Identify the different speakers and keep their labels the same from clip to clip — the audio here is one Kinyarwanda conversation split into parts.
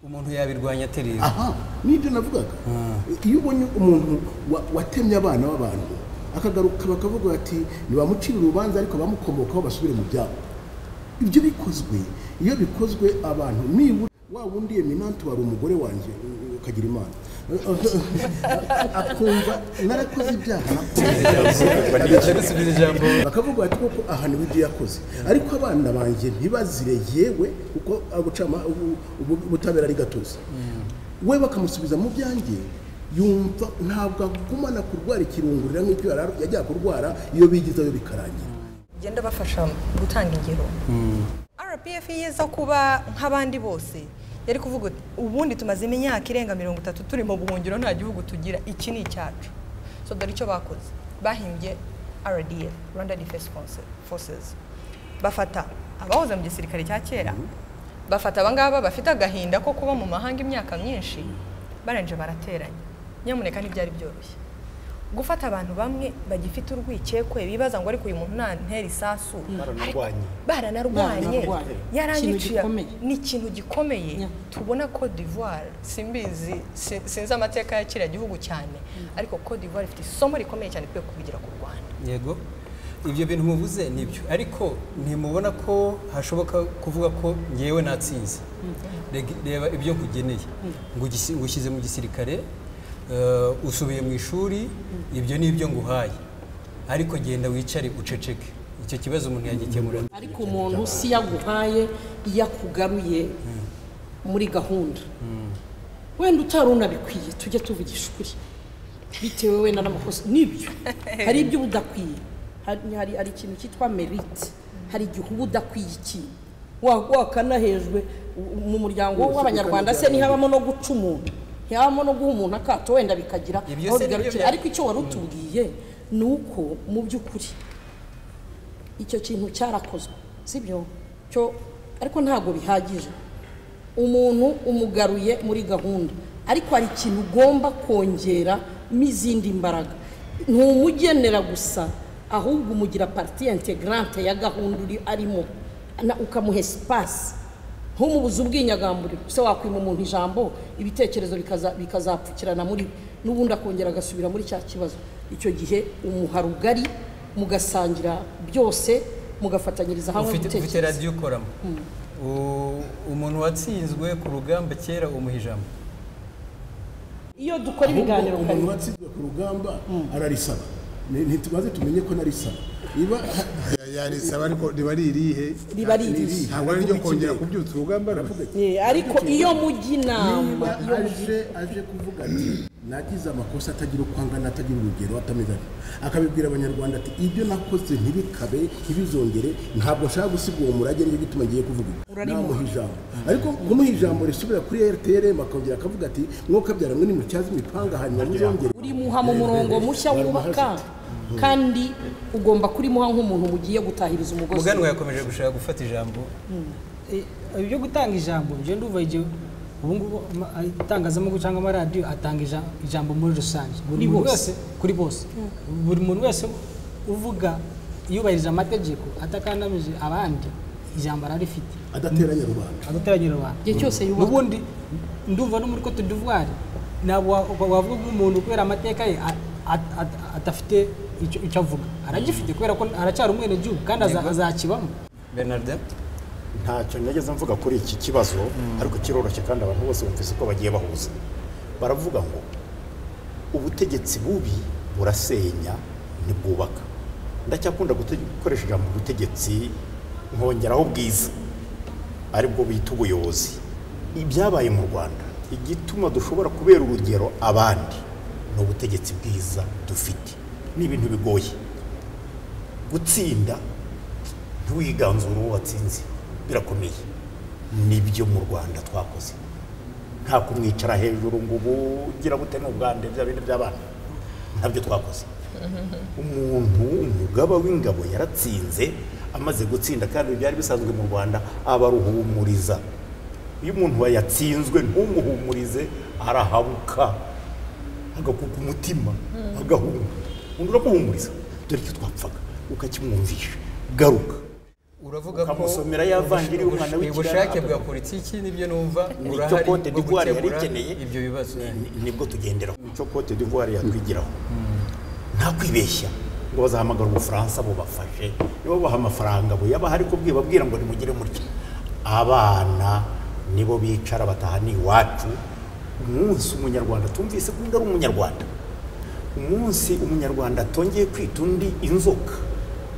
Speaker 1: umuntu yabirwanya aterera
Speaker 2: aha nibyo navugaga iyo ubonye umuntu wa- watemye abana b'abantu akagaruka bakavuga bati ntibamucire urubanza ariko bamukomokaho basubire mu byabo ibyo bikozwe iyo bikozwe abantu nibura wa wundi eminante wari umugore wanjye ukagira imana akumva narakoze ibyaha
Speaker 1: gusubiza ijambo
Speaker 2: bakavuga bati koko ahantu ibyo yakoze ariko abana banjye ntibazire yewe kuko abucama- ubu- ubu- ubutabera ari gatozi we bakamusubiza mu byanjye yumva ntabwo agumana kurwara ikirungurira nk'icyo yari ar- yajyaga kurwara iyo bigizeyo bikarangira
Speaker 3: genda bafasha gutanga ingero rpf yeza kuba nk'abandi bose yari kuvuga ati, ubundi tumazemo imyaka irenga mirongo itatu turi mu buhungiro nta gihugu tugira iki ni icyacu so dore icyo bakoze bahimbye rdf rwanda defense Force- forces bafata abahoze mu gisirikare cya kera bafata abangaba bafite agahinda ko kuba mu mahanga imyaka myinshi barangije barateranya nyamuneka ntibyari byoroshye gufata abantu bamwe bagifite urwikekwe bibaza ngo ariko uyu muntu ntantera isasu ariko baranarwanye
Speaker 4: Baranarwanye. Ikintu
Speaker 3: yarangiciye
Speaker 4: gikomeye.
Speaker 3: ni ikintu gikomeye
Speaker 4: Yeah.
Speaker 3: tubona Cote d'Ivoire simbizi si- sinzi amateka ya kiriya gihugu cyane ariko Cote d'Ivoire ifite isomo rikomeye cyane twe kubigira ku Rwanda
Speaker 1: yego ibyo bintu muvuze nibyo ariko ntimubona ko hashoboka kuvuga ko ngewe natsinze Reg- reba ibyo nkugeneye ngo ugisi- ngo ushyize mu gisirikare eh, usubiye mu ishuri ibyo ni ibyo nguhaye ariko genda wicare uceceke icyo kibazo umuntu yagikemura
Speaker 4: ariko umuntu si iyo aguhaye iyo akugaruye muri gahunda wenda utari unabikwiye tujye tuvugisha ukuri bitewe wenda n'amakosa nibyo hari ibyo uba udakwiye Hari- hari hari ikintu cyitwa merite hari igihe uba udakwiye ikintu Wa- wakanahejwe u- mu muryango w'abanyarwanda se ntihabamo no guca umuntu ntihabamo no guha umuntu akato wenda bikagira
Speaker 1: Ibyo
Speaker 4: aho
Speaker 1: se nibyo
Speaker 4: bigarukira
Speaker 1: bya-
Speaker 4: ariko icyo wari utubwiye ni uko mu by'ukuri icyo kintu cyarakozwe sibyo cyo ariko ntabwo bihagije umuntu umugaruye muri gahunda ariko hari ikintu ugomba kongeramo izindi mbaraga ntumugenera gusa ahubwo umugira pariti integrante ya gahunda uri arimo na- ukamuha sipasi ntumubuze ubwinyagamburiro se wakwima umuntu ijambo ibitekerezo bikaza- bikazapfukirana muri we n'ubundi akongera agasubira muri cya kibazo icyo gihe umuha rugari mugasangira byose mugafatanyiriza hamwe
Speaker 1: ufite ufite
Speaker 4: ibitekerezo
Speaker 1: radiyo ukoramo U- umuntu watsinzwe ku rugamba kera umuha ijambo
Speaker 4: iyo dukora ibiganiro
Speaker 2: Ahubwo umuntu
Speaker 4: karimo
Speaker 2: watsinzwe ku rugamba ararisaba Ni- ntitumaze tumenye ko narisaba niba
Speaker 5: yarisaba ariko riba ari irihe
Speaker 4: riba ari irishye
Speaker 5: ntabwo ari iryo kongera kubyutsa urugamba aravuga ati
Speaker 4: Eh, ariko iyo mujya inama
Speaker 2: niba
Speaker 4: iyo mujya
Speaker 2: aje aje kuvuga ati nagize amakosa atagira uko angana atagira urugero atameze atyo akabibwira abanyarwanda ati ibyo nakoze ntibikabe ntibizongere ntabwo nshaka gusiga uwo murage nicyo gituma ngiye kuvuga ubu
Speaker 4: Urarimo.
Speaker 2: namuha ijambo ariko kumuha ijambo risubira kuri rtrm akongera akavuga ati mwokabyara mwe nimutyaze imipanga hanyuma muzongere
Speaker 4: urimuha mu murongo mushya wubaka kandi ugomba kurimuha nk'umuntu mugiye gutahiriza umugozi
Speaker 1: muganwa yakomeje gushaka gufata ijambo
Speaker 6: Eh, ibyo gutanga ijambo byo ndumva igihe ubu ngubu ama- ay- itangazamakuru cyangwa amaradiyo atanga ija- ijambo muri rusange buri
Speaker 4: Kuri
Speaker 6: muntu
Speaker 4: bose.
Speaker 6: wese kuri bose buri muntu wese uvuga yubahirije amategeko atakandamije abandi ijambo ararifite
Speaker 2: adateranya rubanda
Speaker 6: adateranyira abantu
Speaker 4: igihe cyose yubaka
Speaker 6: n'ubundi ndumva no muri Cote d'Ivoire ntabwo wa- wa- wavuga nk'umuntu kubera amateka ye a- a- a- adafite icyo icyo avuga aragifite kubera ko aracyari umwenegihugu kandi aza- azakibamo
Speaker 1: bernardin
Speaker 7: ntacyo nageze mvuga kuri iki kibazo ariko kiroroshye kandi abantu bose bumvise ko bagiye bahuza baravuga ngo ubutegetsi bubi burasenya ntibwubaka ndacyakunda gute- gukoresha ijambo ubutegetsi nkongeraho ubwiza aribwo bita ubuyobozi ibyabaye mu rwanda igituma dushobora kubera urugero abandi ni ubutegetsi bwiza dufite ni ibintu bigoye gutsinda ntiwiganzure uwo watsinze birakomeye nibyo mu rwanda twakoze nta kumwicara hejuru ngo ubu ugira gute n'ubwande bya bindi by'abana ntabyo twakoze umuntu umugaba w'ingabo yaratsinze amaze gutsinda kandi byari bisanzwe mu rwanda abaruhumuriza iyo umuntu yatsinzwe ntumuhumurize arahabuka agakuka umutima agahunga undi uramuhumuriza dore icyo twapfaga ukakimwumvisha garuka
Speaker 1: uravuga ko
Speaker 7: ukamusomera ya vangiri y'umwana
Speaker 1: ubush-
Speaker 7: w'ikirara
Speaker 1: ubushake bwa politiki nibyo numva
Speaker 7: nicyo
Speaker 1: urahari
Speaker 7: kote
Speaker 1: bwo
Speaker 7: d'ivoire yari
Speaker 1: gukemura
Speaker 7: ikeneye
Speaker 1: ibyo bibazo
Speaker 7: ni- nibwo tugenderaho nicyo kote d'ivoire yatwigiraho nta kwibeshya ngo bazahamagara ubufaransa bubafashe nibabaha amafaranga buyaba hari kubwiba bwira ngo nimugire mutya abana nibo bicara bataha ni iwacu umunsi umunyarwanda tumvise ko undi ari umunyarwanda umunsi umunyarwanda atongeye kwita undi inzoka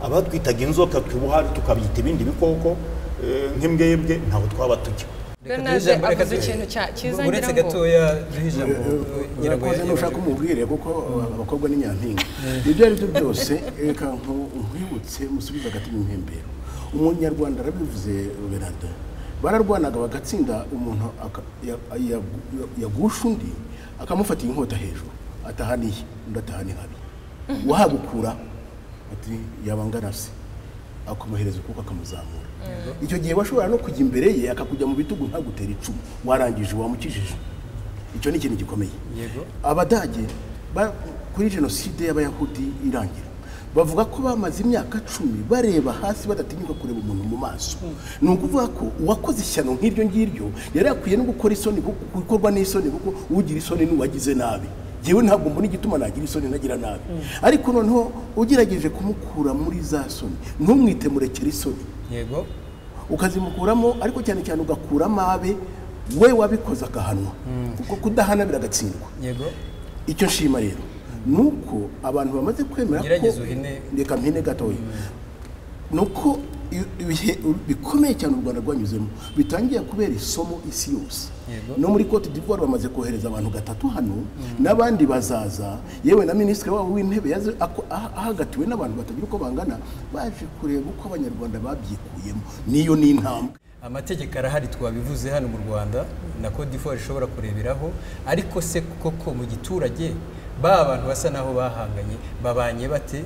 Speaker 7: abatwitaga inzoka twibuha tukabyita ibindi bikoko eh, nk'imbwebwe ntabwo twaba tujya
Speaker 1: Reka
Speaker 3: Bernard
Speaker 1: duhe ijambo- reka
Speaker 3: avuze
Speaker 1: duhe-
Speaker 3: ikintu cya- cyiza
Speaker 1: uretse
Speaker 3: ngira ngo-
Speaker 1: gatoya duhe ijambo ngira ngo
Speaker 2: urakoze nushaka umubwire kuko abakobwa ni nyampinga ibyo ari byo byose reka nku- nkwibutse musubize hagati mu mpembero umunyarwanda arabivuze berada bararwanaga bagatsinda umuntu aka- ya- ya- ya- yagusha undi akamufatira inkota hejuru atahana iyi undi atahana ihabi wahagukura ati yaba angana se akamuhereza ukuboko akamuzamura icyo gihe washobora no kujya imbere ye akakujya mu bitugu ntagutera icumu warangije wamukijije icyo ni ikintu gikomeye
Speaker 1: Yego.
Speaker 2: abadage ba- kuri jenoside y'abayahudi irangira bavuga ko bamaze imyaka cumi bareba hasi badatinyuka kureba umuntu mu maso ni ukuvuga ko uwakoze ishyano nk'iryo ngiryo yari yakwiye no gukora isoni kuko- gukorwa n'isoni kuko ugira isoni n'uwagize nabi yewe ntabwo mbona igituma nagira isoni nagira nabi ariko noneho ugerageje kumukura muri za soni ntumwite murekere isoni
Speaker 1: yego
Speaker 2: ukazimukuramo ariko cyane cyane ugakuramo abe we wabikoze agahanwa kuko kudahana biragatsindwa
Speaker 1: yego
Speaker 2: icyo nshima rero ni uko abantu bamaze kwemera
Speaker 1: Gerageza uhine.
Speaker 2: reka mpine gatoya ni uko i- ibihe bikomeye cyane u rwanda rwanyuzemo bitangiye kubera isomo isi yose
Speaker 1: Yego.
Speaker 2: no muri cote d'ivoire bamaze kohereza abantu gatatu hano n'abandi bazaza yewe na minisitiri wabo w'intebe yaje ako- ah- ahagatiwe n'abantu batagira uko bangana baje kureba uko abanyarwanda babyikuyemo niyo ni intambwe
Speaker 1: amategeko arahari twabivuze hano mu rwanda na Côte d'Ivoire ishobora kureberaho ariko se koko mu giturage ba bantu basa naho bahanganye babanye bate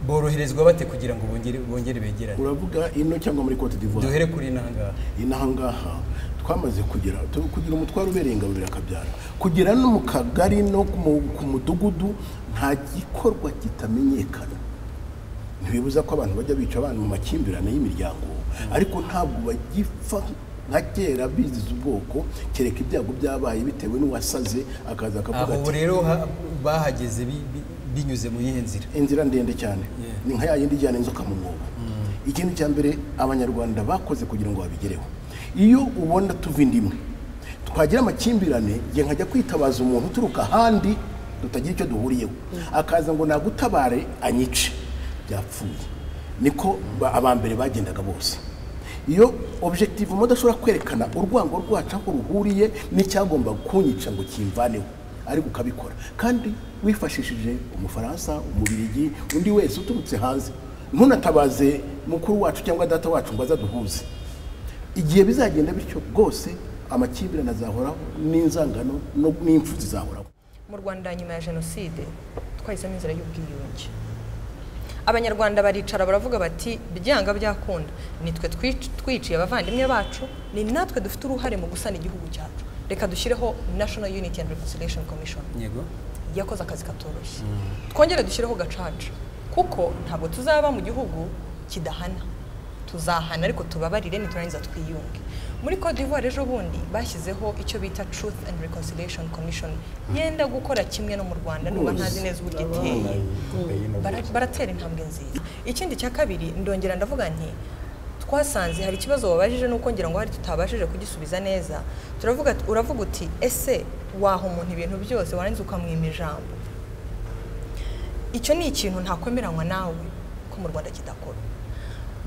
Speaker 1: boroherezwa bate kugira ngo bongere bongere begerane
Speaker 2: uravuga ino cyangwa muri cote d'ivoire
Speaker 1: duhere kuri nangaha
Speaker 2: inaha ngaha twamaze kugera tu- kugira umutwaro ubereye ingabo birakabyara kugera no mu kagari no ku mu- ku mudugudu nta gikorwa kitamenyekana ntibibuza ko abantu bajya bica abantu mu makimbirane y'imiryango ariko ntabwo bagipfa nka kera biziza ubwoko kereka ibyago byabaye bitewe n'uwasaze akaza
Speaker 1: aho
Speaker 2: akavuga ati
Speaker 1: rero ha- bahageze bi- bi- binyuze mu yihe nzira
Speaker 2: inzira ndende cyane ni nka ya yindi ijyana inzoka mu mwobo ikintu cya mbere abanyarwanda bakoze kugira ngo babigereho iyo ubona tuva inda imwe twagira amakimbirane igihe nkajya kwitabaza umuntu uturuka ahandi tutagira icyo duhuriyeho akaza ngo nagutabare anyice byapfuye niko ba- abambere bagendaga bose iyo objective mudashobora kwerekana urwango rwacu aho ruhuriye n'icyagomba kunyica ngo kimvaneho ariko ukabikora kandi wifashishije umufaransa umubirigi undi wese uturutse hanze ntunatabaze mukuru wacu cyangwa data wacu ngo aze aduhuze igihe bizagenda bityo bwose amakimbirane azahoraho n'inzangano no- n'impfu zizahoraho
Speaker 3: mu rwanda nyuma ya jenoside twahisemo inzira y'ubwiyunge abanyarwanda baricara baravuga bati byanga byakunda nitwe twic- twiciye abavandimwe bacu ni natwe dufite uruhare mu gusana igihugu cyacu reka dushyireho national unity and reconciliation commission
Speaker 1: yego
Speaker 3: yakoze akazi katoroshye twongere dushyireho gacaca kuko ntabwo tuzaba mu gihugu kidahana tuzahana ariko tubabarire niturangiza twiyunge muri Côte d'Ivoire ejo bundi bashyizeho icyo bita Truth and Reconciliation Commission yenda gukora kimwe no mu Rwanda nubwo ntazi neza uburyo iteye bara- baratera intambwe nziza ikindi cya kabiri ndongera ndavuga nti twasanze hari ikibazo wabajije nuko ngira ngo hari tutabashije kugisubiza neza turavuga ati- uravuga uti ese waha umuntu ibintu byose warangiza ukamwima ijambo icyo ni ikintu ntakwemeranywa nawe ko mu rwanda kidakora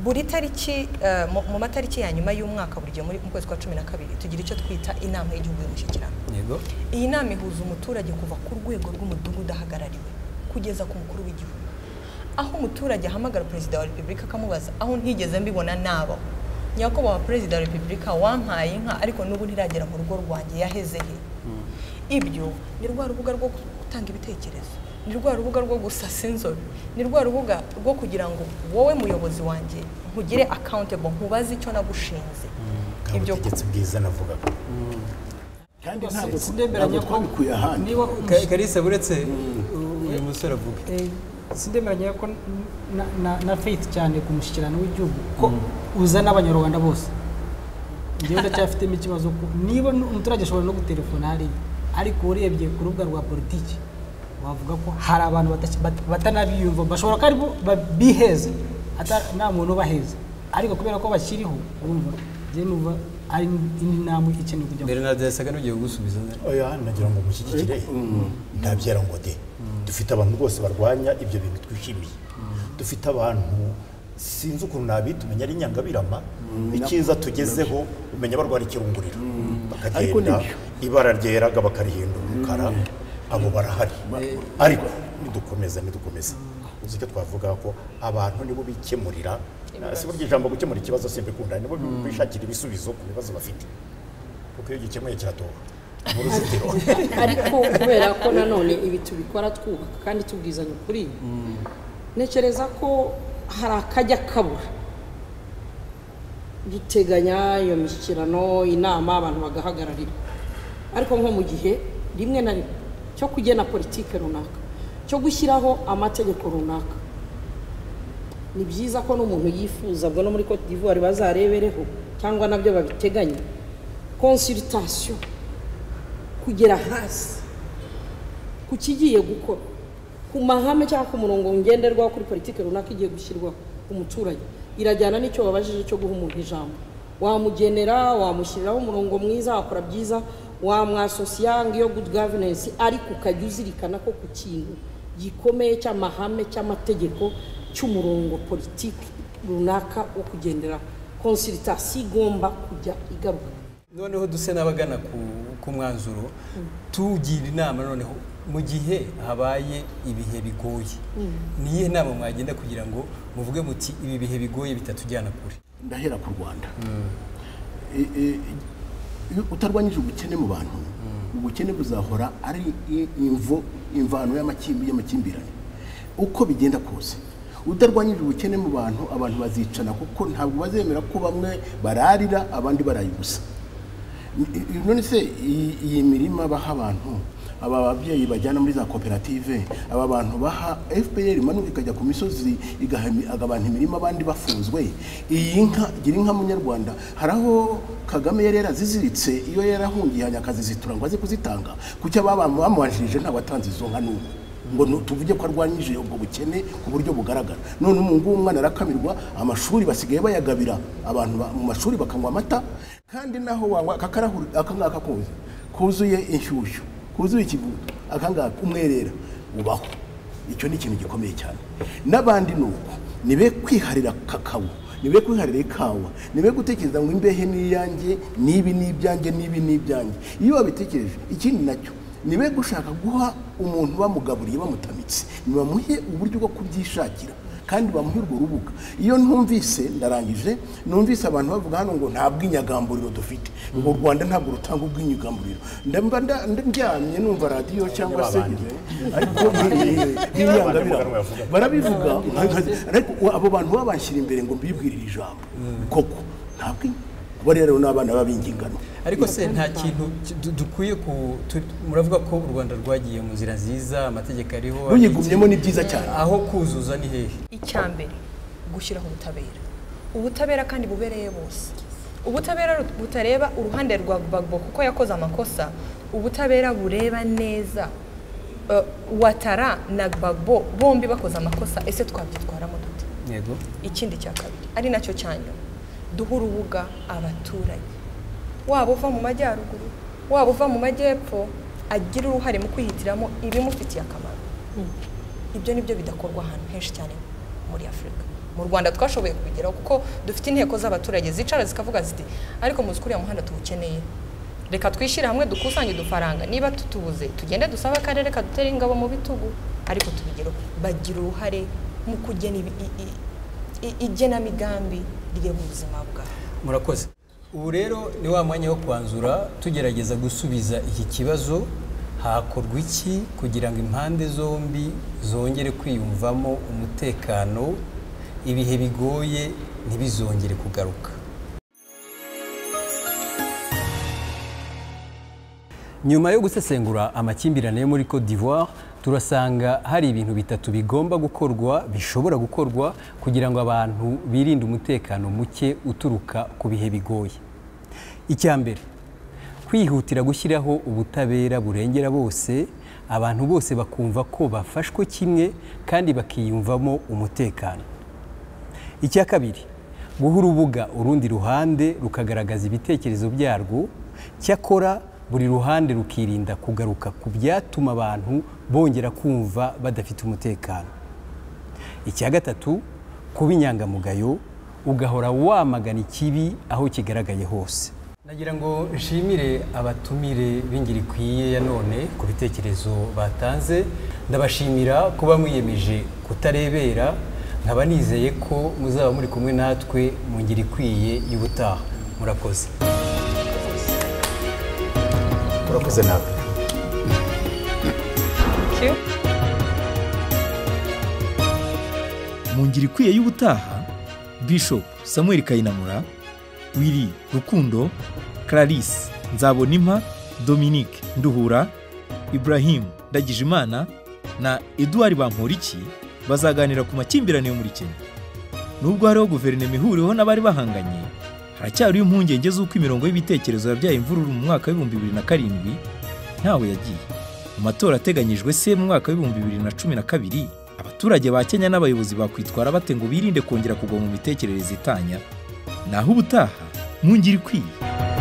Speaker 3: buri tariki eh, mu- mu matariki ya nyuma y'umwaka buri gihe muri- mu kwezi kwa cumi na kabiri tugira icyo twita inama y'igihugu y'umushyikirano
Speaker 1: yego
Speaker 3: iyi nama ihuza umuturage kuva ku rwego rw'umudugudu ahagarariwe kugeza ku mukuru w'igihugu aho umuturage ahamagara perezida wa repubulika akamubaza aho ntigeze mbibona nabaho nyakubahwa perezida wa repubulika wampaye inka ariko n'ubu ntiragera mu rugo rwanjye yaheze he ibyo ni rwa rubuga rwo gutanga ibitekerezo ni rwa rubuga rwo gusasa inzobe ni rwa rubuga rwo kugira ngo wowe muyobozi wanjye nkugire accountable nkubaze icyo nagushinze
Speaker 7: nta butegetsi bwiza navugaga
Speaker 2: kandi
Speaker 6: Rwose
Speaker 2: ntabwo
Speaker 6: sindemeranya
Speaker 2: ntabwo
Speaker 6: ko-
Speaker 2: twabikuye ahandi
Speaker 6: niba
Speaker 1: Ka- kalisa uretse uyu musore avuga
Speaker 6: Eh, sindemeranya ko na- na- na faith cyane ku mushyikirano w'igihugu ko uza n'abanyarwanda bose njyewe ndacyafitemo ikibazo ko niba n- umuturage ashobora no gutelefona hariya ariko urebye ku rubuga rwa politiki wavuga ko hari abantu bata- bat- batanabiyumva bashobora ko ari bo ba- biheza ata- nta muntu ubaheza ariko kubera ko bakiriho urumva njye numva ari indi ntambwe ikeneye kujya mu-
Speaker 1: bernard yasaga n'ugiye gusubiza
Speaker 7: oya nagira ngo mushyigikire ntabyera ngo de dufite abantu rwose barwanya ibyo bintu twishimiye dufite abantu sinzi ukuntu nabita umenya ari nyangabirama icyiza tugezeho umenya barwara ikirunguriro
Speaker 2: Ariko
Speaker 7: bakagenda
Speaker 2: nibyo.
Speaker 7: ibara ryeraga bakarihindura umukara abo barahari ariko nidukomeza nidukomeze uzi icyo twavuga ko abantu nibo bikemurira si burya ijambo gukemura ikibazo simbikunda nibo bishakira ibisubizo ku bibazo bafite kuko iyo gikemuye kiratoha mu ruzitiro
Speaker 4: ariko kubera ko nanone ibi tubikora twubaka kandi tubwizanya ukuri ntekereza ko hari akajya kabura duteganya iyo mishyikirano inama abantu bagahagararira ariko nko mu gihe rimwe na rimwe cyo kugena politike runaka cyo gushyiraho amategeko runaka ni byiza ko n'umuntu yifuza bwo no muri Cote d'Ivoire bazarebereho cyangwa nabyo babiteganya consultation kugera hasi ku kigiye gukora ku mahame cyangwa ku murongo ngenderwaho kuri politiki runaka igiye gushyirwaho umuturage irajyana n'icyo wabajije cyo guha umuntu ijambo wamugenera wamushyiriraho umurongo mwiza wakora byiza wamwasosiya ngo iyo good governance ariko ukajya uzirikana ko ku kintu gikomeye cy'amahame cy'amategeko cy'umurongo politiki runaka wo kugendera konsiritasiyo igomba kujya igaruka
Speaker 1: noneho duse n'abagana ku- ku mwanzuro tugira inama noneho mu gihe habaye ibihe bigoye ni iyihe nama mwagenda kugira ngo muvuge muti ibi bihe bigoye bitatujyana kure
Speaker 2: ndahera ku rwanda E- e- iyo utarwanyije ubukene mu bantu ubukene buzahora ari i- imvo imvano y'amakimbi- y'amakimbirane uko bigenda kose utarwanyije ubukene mu bantu abantu bazicana kuko ntabwo bazemera ko bamwe bararira abandi baraye ubusa I- i- none se iyi- iyi mirima baha abantu aba babyeyi bajyana muri za koperative aba bantu baha fpr manuka ikajya ku misozi igaha abantu imirima abandi bafuzwe iyi nka gira inka munyarwanda hari aho kagame yari yaraziziritse iyo yarahungiye hanyakazi zitura ngo aze kuzitanga kuki aba bamubanjirije nta watanze izo nka n'ubu ngo nu- tuvuge ko arwanyije ubwo bukene ku buryo bugaragara none ubu ngubu umwana arakamirwa amashuri basigaye bayagabira abantu ba- mu mashuri bakanywa amata kandi naho wanywa aka karahuri aka ngaka kuzuye kuzuye inshyushyu kuzuye ikivuguto aka ngaka umwerera ubaho icyo ni ikintu gikomeye cyane n'abandi ni uko nibe kwiharira kakao nibe kwiharira ikawa nibe gutekereza ngo imbehe ni iyanjye n'ibi ni ibyanjye n'ibi ni ibyanjye iyo wabitekereje ikindi nacyo nibe gushaka guha umuntu bamugaburiye bamutamitse nibamuhe uburyo bwo kubyishakira kandi bamuhe urwo rubuga iyo ntumvise ndarangije numvise abantu bavuga hano ngo nta bwinyagamburiro dufite ngo u rwanda ntabwo rutanga ubwinyagamburiro ndamba nda- ndyamye numva radiyo cyangwa se
Speaker 7: babandi.
Speaker 2: ariko ntiyangamira
Speaker 7: Abandi bavuga.
Speaker 2: barabivuga nkaza- ariko uwo- abo bantu babashyira imbere ngo mbibwirire ijambo koko ntabwo kuba rero n'abana b'abingingano
Speaker 1: ariko se nta kintu ki- du- dukwiye ku tu- muravuga ko u rwanda rwagiye mu nzira nziza amategeko ariho
Speaker 2: ruyigumyemo ni byiza cyane
Speaker 1: aho kuzuza ni hehe
Speaker 3: icya mbere gushyiraho ubutabera ubutabera kandi bubereye bose ubutabera butareba uruhande rwa gbagbo kuko yakoze amakosa ubutabera bureba neza Eh, watara na gbagbo bombi bakoze amakosa ese twabyitwaramo dute
Speaker 1: yego
Speaker 3: ikindi cya kabiri ari nacyo cya nyuma duhe urubuga abaturage waba uva mu majyaruguru waba uva mu majyepfo agira uruhare mu kwihitiramo ibimufitiye akamaro ibyo ni byo bidakorwa ahantu henshi cyane muri afurika mu rwanda twashoboye kubigeraho kuko dufite inteko z'abaturage zicara zikavuga ziti ariko muzi ko uriya muhanda tuwukeneye reka twishyire hamwe dukusanye udufaranga niba tutubuze tugende dusabe akarere kadutere ingabo mu bitugu ariko tubigeraho bagira uruhare mu kugena ibi- i- i- i- igenamigambi rireba ubuzima bwawe
Speaker 1: murakoze ubu rero ni wa mwanya wo kwanzura tugerageza gusubiza iki kibazo hakorwa iki kugira ngo impande zombi zongere kwiyumvamo umutekano ibihe bigoye ntibizongere kugaruka nyuma yo gusesengura amakimbirane yo muri Cote d'Ivoire turasanga hari ibintu bitatu bigomba gukorwa bishobora gukorwa kugira ngo abantu birinde umutekano muke uturuka ku bihe bigoye icya mbere kwihutira gushyiraho ubutabera burengera bose abantu bose bakumva ko bafashwe kimwe kandi bakiyumvamo umutekano icya kabiri guha urubuga urundi ruhande rukagaragaza ibitekerezo byarwo cyakora buri ruhande rukirinda kugaruka ku byatuma abantu bongera kumva badafite umutekano icya gatatu kuba inyangamugayo ugahora wamagana ikibi aho kigaragaye hose nagira ngo nshimire abatumire b'ingirikwiye ya none ku bitekerezo batanze ndabashimira kuba mwiyemeje kutarebera nkaba nizeye ko muzaba muri kumwe natwe mu ngirikwiye y'ubutaha murakoze
Speaker 8: urakoze nawe
Speaker 7: mu ngiri ikwiye y'ubutaha bishop samuel kayinamura wiri rukundo clarisse nzabonimpa dominique nduhura ibrahim ndagijimana na eduard bamporiki bazaganira ku makimbirane yo muri kenya nubwo hariho guverinoma ihuriweho n'abari bahanganye haracyariho impungenge z'uko imirongo y'ibitekerezo yabyaye imvururu mu mwaka w'ibihumbi bibiri na karindwi ntawe yagiye mu matora ateganyijwe se mu mwaka w'ibihumbi bibiri na cumi na kabiri abaturage ba kenya n'abayobozi bakwitwara bate ngo birinde kongera kugwa mu mitekerereze itanya naho ubutaha mwungire ikwiye